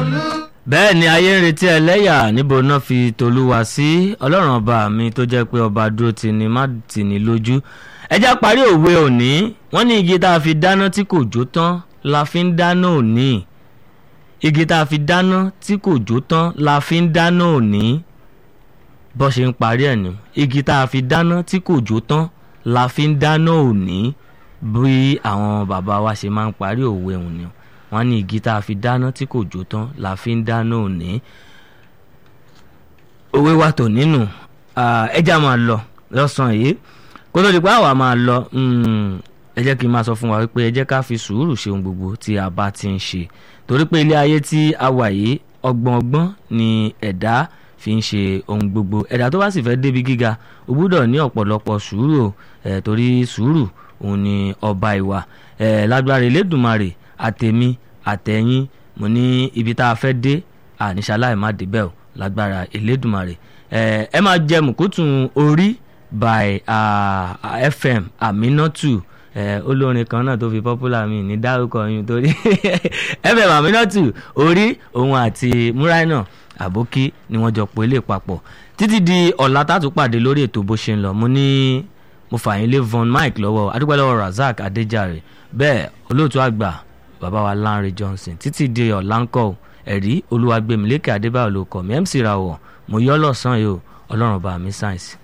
bẹ́ẹ̀ ni ayé ń retí ẹlẹ́yà níbo náà fi tolúwa sí ọlọ́run ọba mi tó jẹ́ pé ọba dúró tì ní má tì ní lójú ẹjá parí òwe òní wọ́n ní igi tá a fi dáná tí kò jó tán la fi ń dáná òní igi tá a fi dáná tí kò jó tán la fi ń dáná òní bó ṣe ń parí ẹ̀ ní igi tá a fi dáná tí kò jó tán la fi ń dáná òní bí àwọn bàbá wa ṣe máa ń parí òwe òní wọ́n ní igi tá a fi dáná tí kò jó tán la fi ń dáná òní òwe wa tò nínú ẹja máa lọ lọ́sàn-án yìí kó tó di pé àwa máa lọ ẹ jẹ́ kí n máa sọ fún wa wípé ẹ jẹ́ ká fi sùúrù ṣe ohun gbogbo tí a bá ti ń ṣe torí pé ilé ayé tí a wà yìí ọgbọ́n ọgbọ́n ni ẹ̀dá fi ń ṣe ohun gbogbo ẹ̀dá tó bá sì fẹ́ débi gíga ó gbúdọ̀ ní ọ̀pọ̀lọpọ̀ sùúrù ẹ̀ torí sùúrù òun ni ọba ìwà ẹ̀ lágbára Elédùmarè àtẹ̀mí àtẹ̀yìn mo ní ibi tá a fẹ́ dé àníṣaláì má débẹ̀ o lágbára Elédùmarè ẹ̀ ẹ máa jẹ mùkútùn orí by uh, FM Aminatu ẹ olórin kan náà tó fi popular mi ní dárúkọ yín torí FM Aminatu orí òun àti Múráìnà àbókí ni wọ́n jọ pọ̀ ilé papọ̀ títí di ọ̀la tá a tún pàdé lórí ètò bó ṣe ń lọ mo ní mo fà yín lé Von Mike lọ́wọ́ adúpẹ́ lọ́wọ́ Razak Adéjàre bẹ́ẹ̀ olóòtú àgbà bàbá wa Lanre Johnson títí di ọ̀la ń kọ́ ẹ̀rí Olúwagbèmílékè Adébáyọ̀ ló kọ́ mi MC Rawọ̀ mo yọ́ lọ́sàn-án yìí o ọlọ́run bá mi sáyẹ̀nsì.